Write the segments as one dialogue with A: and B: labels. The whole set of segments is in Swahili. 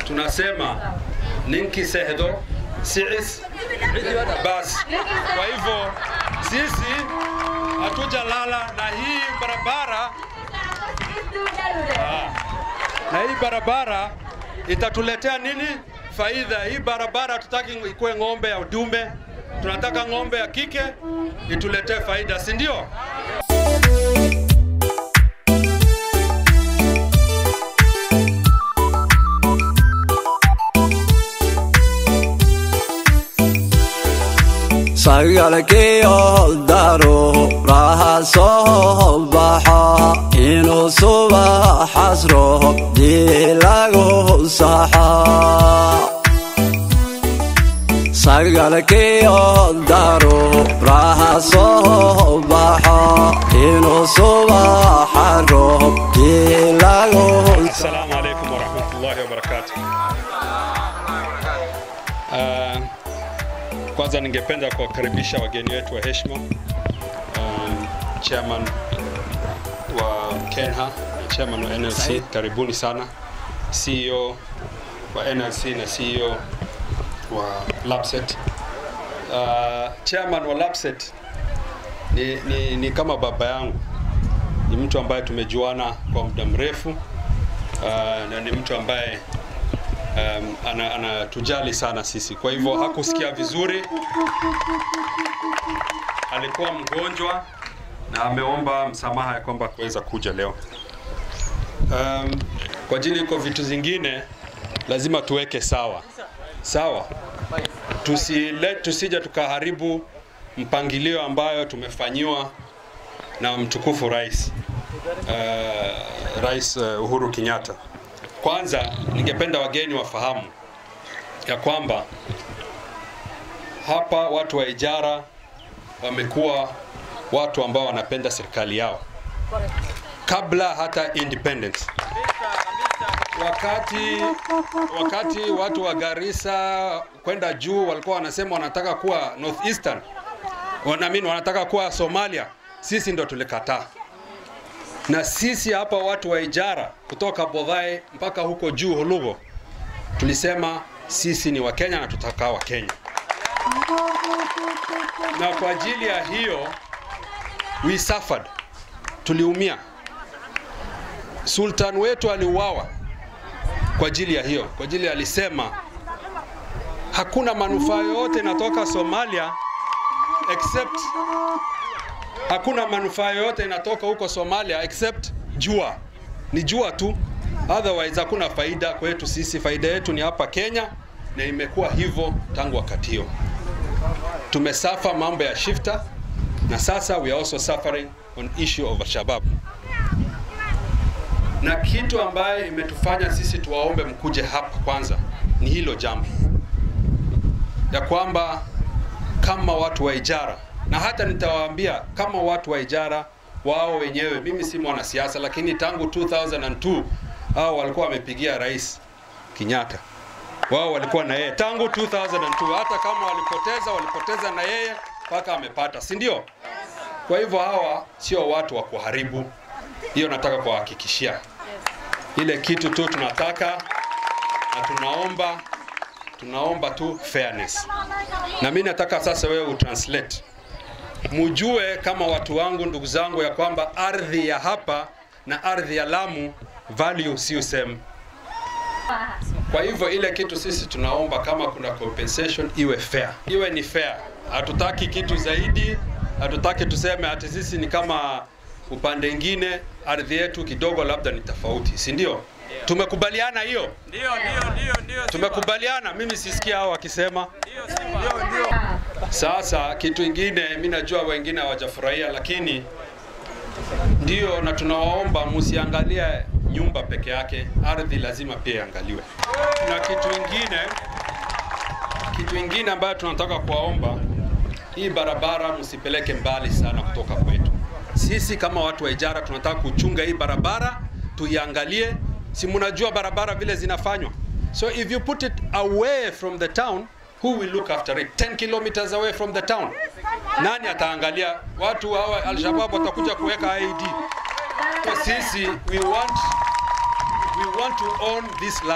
A: tunasema ninki sehdo siis bas. Kwa hivyo sisi hatujalala na hii barabara Ah. na hii barabara itatuletea nini faida? Hii barabara hatutaki ikuwe ng'ombe ya dume, tunataka ng'ombe ya kike ituletee faida, si ndio?
B: sagalkiyo daro raha soo baxa inuu subaxas roho dilagu saxa sagalkiyo daro raha soo baxa inuu subaxa roho dilagu
A: Assalamu alaikum warahmatullahi wabarakatuh. Uh, kwanza ningependa kuwakaribisha wageni wetu wa heshima, um, chairman wa Kenha na chairman wa NLC, karibuni sana. CEO wa NLC na CEO wa Lapset. Uh, chairman wa Lapset ni, ni, ni kama baba yangu, ni mtu ambaye tumejuana kwa muda mrefu uh, na ni mtu ambaye um, ana- anatujali sana sisi. Kwa hivyo hakusikia vizuri, alikuwa mgonjwa na ameomba msamaha ya kwamba kuweza kuja leo. Um, kwa ajili iko vitu zingine lazima tuweke sawa sawa, tusile tusija tukaharibu mpangilio ambayo tumefanyiwa na mtukufu rais uh, Rais uh, Uhuru Kenyatta. Kwanza ningependa wageni wafahamu ya kwamba hapa watu wa Ijara wamekuwa watu ambao wanapenda serikali yao kabla hata independence. Wakati wakati watu wa Garissa kwenda juu walikuwa wanasema wanataka kuwa northeastern, wanaamini wanataka kuwa Somalia, sisi ndo tulikataa na sisi hapa watu wa Ijara kutoka Bodhai mpaka huko juu Hulugo tulisema sisi ni Wakenya na tutakaa Wakenya, na kwa ajili ya hiyo we suffered, tuliumia. Sultan wetu aliuawa kwa ajili ya hiyo, kwa ajili alisema hakuna manufaa yoyote inatoka Somalia except hakuna manufaa yoyote inatoka huko Somalia except jua, ni jua tu, otherwise hakuna faida kwetu sisi. Faida yetu ni hapa Kenya, na imekuwa hivyo tangu wakati hiyo. Tumesafa mambo ya shifta, na sasa we are also suffering on issue of Al-Shabaab, na kitu ambaye imetufanya sisi tuwaombe mkuje hapa kwanza ni hilo jambo ya kwamba kama watu wa Ijara na hata nitawaambia kama watu wa Ijara wao wenyewe, mimi si mwanasiasa, lakini tangu 2002 hao walikuwa wamepigia rais Kenyatta, wao walikuwa na yeye tangu 2002. Hata kama walipoteza, walipoteza na yeye mpaka amepata, si ndio? Kwa hivyo hawa sio watu wa kuharibu, hiyo nataka kuwahakikishia. Ile kitu tu tunataka na tunaomba tunaomba tu fairness, na mimi nataka sasa wewe utranslate mujue kama watu wangu, ndugu zangu, ya kwamba ardhi ya hapa na ardhi ya Lamu value sio same. Kwa hivyo ile kitu sisi tunaomba kama kuna compensation iwe fair, iwe ni fair. Hatutaki kitu zaidi, hatutaki tuseme ati sisi ni kama upande ingine, ardhi yetu kidogo labda ni tofauti, si ndio? Tumekubaliana hiyo,
C: Ndio, ndio, ndio, ndio.
A: tumekubaliana. Mimi sisikia hao wakisema
C: Ndio, ndio.
A: sasa kitu ingine, mi najua wengine hawajafurahia, lakini ndio, na tunawaomba msiangalie nyumba peke yake, ardhi lazima pia iangaliwe. Na kitu ingine, kitu ingine ambayo tunataka kuwaomba, hii barabara msipeleke mbali sana kutoka kwetu. Sisi kama watu wa Ijara tunataka kuchunga hii barabara, tuiangalie. Si mnajua barabara vile zinafanywa, so if you put it away from the town who will look after it 10 kilometers away from the town nani ataangalia watu hawa alshabab watakuja kuweka id so sisi we want we want to own this land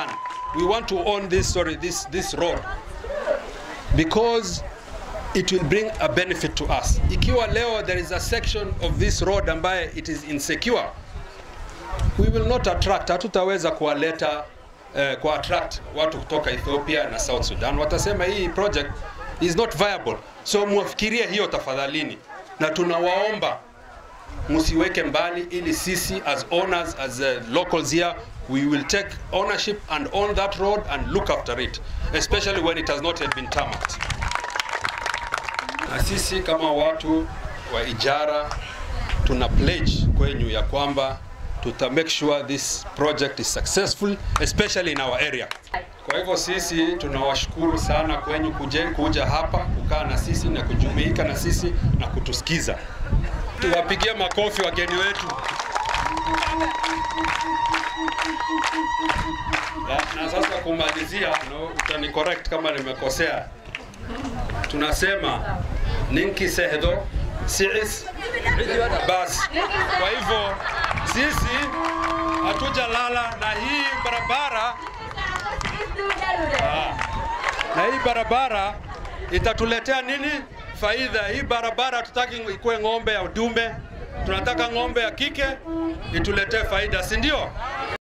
A: we want to own this sorry this this road because it will bring a benefit to us. Ikiwa leo there is a section of this road ambaye it is insecure, we will not attract, hatutaweza kuwaleta eh, ku attract watu kutoka Ethiopia na South Sudan. Watasema hii project is not viable. So mufikirie hiyo tafadhalini, na tunawaomba msiweke mbali, ili sisi as owners as uh, locals here we will take ownership and own that road and look after it especially when it has not yet been tarmacked. Na sisi kama watu wa Ijara tuna pledge kwenyu ya kwamba tuta make sure this project is successful especially in our area. Kwa hivyo sisi tunawashukuru sana kwenyu kuje, kuja hapa kukaa na sisi na kujumuika na sisi na kutusikiza. Tuwapigie makofi wageni wetu. Na, na sasa kumalizia, no, utani correct kama nimekosea. Tunasema ninki sehdo siis bas. Kwa hivyo sisi hatujalala na hii barabara Ah. na hii barabara itatuletea nini faida? Hii barabara hatutaki ikuwe ng'ombe ya dume, tunataka ng'ombe ya kike ituletee faida, si ndio?